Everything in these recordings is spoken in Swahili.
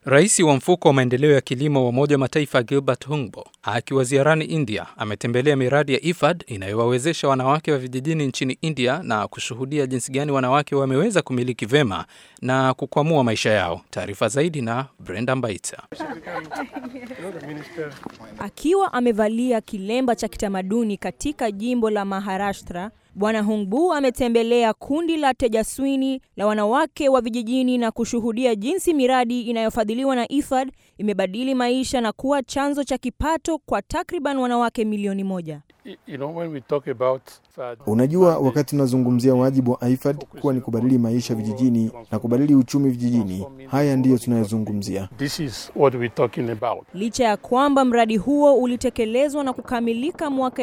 Rais wa mfuko wa maendeleo ya kilimo wa Umoja wa Mataifa Gilbert Humbo akiwa ziarani India ametembelea miradi ya IFAD inayowawezesha wanawake wa vijijini nchini India na kushuhudia jinsi gani wanawake wameweza kumiliki vema na kukwamua maisha yao. Taarifa zaidi na Brenda Mbaita. Akiwa amevalia kilemba cha kitamaduni katika jimbo la Maharashtra, Bwana Hungbu ametembelea kundi la Tejaswini la wanawake wa vijijini na kushuhudia jinsi miradi inayofadhiliwa na IFAD imebadili maisha na kuwa chanzo cha kipato kwa takriban wanawake milioni moja. You know, when we talk about FAD, Unajua, wakati tunazungumzia wajibu wa IFAD kuwa ni kubadili maisha vijijini na kubadili uchumi vijijini, haya ndiyo tunayozungumzia. this is what we're talking about. Licha ya kwamba mradi huo ulitekelezwa na kukamilika mwaka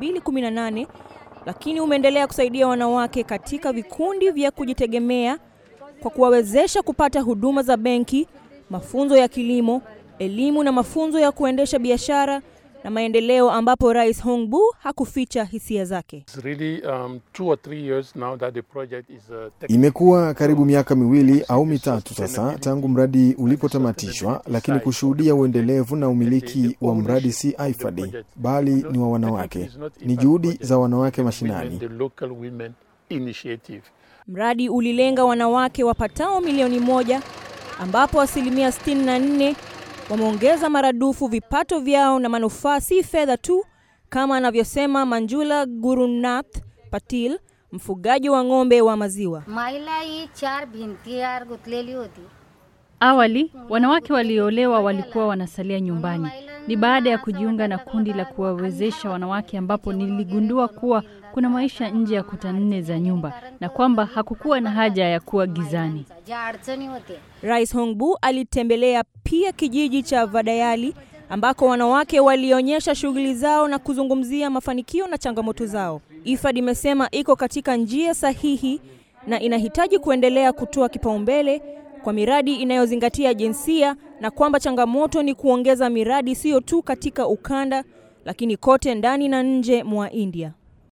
2018 lakini umeendelea kusaidia wanawake katika vikundi vya kujitegemea kwa kuwawezesha kupata huduma za benki, mafunzo ya kilimo, elimu na mafunzo ya kuendesha biashara na maendeleo, ambapo Rais Hongbu hakuficha hisia zake. It's really um, two or three years now that the project is uh, taking Imekuwa karibu miaka miwili au mitatu sasa tangu mradi ulipotamatishwa, lakini kushuhudia uendelevu na umiliki wa mradi si IFAD bali ni wa wanawake, ni juhudi za wanawake mashinani. the local women initiative. Mradi ulilenga wanawake wapatao milioni moja ambapo asilimia 64 wameongeza maradufu vipato vyao na manufaa si fedha tu, kama anavyosema Manjula Gurunath Patil, mfugaji wa ng'ombe wa maziwa. माईला ही चार भिंतीआड गुंतलेली होती Awali wanawake walioolewa walikuwa wanasalia nyumbani. Ni baada ya kujiunga na kundi la kuwawezesha wanawake ambapo niligundua kuwa kuna maisha nje ya kuta nne za nyumba na kwamba hakukuwa na haja ya kuwa gizani. ज्या अडचणी होत्या Rais Hongbu alitembelea pia kijiji cha Vadayali ambako wanawake walionyesha shughuli zao na kuzungumzia mafanikio na changamoto zao. IFAD imesema iko katika njia sahihi na inahitaji kuendelea kutoa kipaumbele kwa miradi inayozingatia jinsia na kwamba changamoto ni kuongeza miradi sio tu katika ukanda lakini kote ndani na nje mwa India.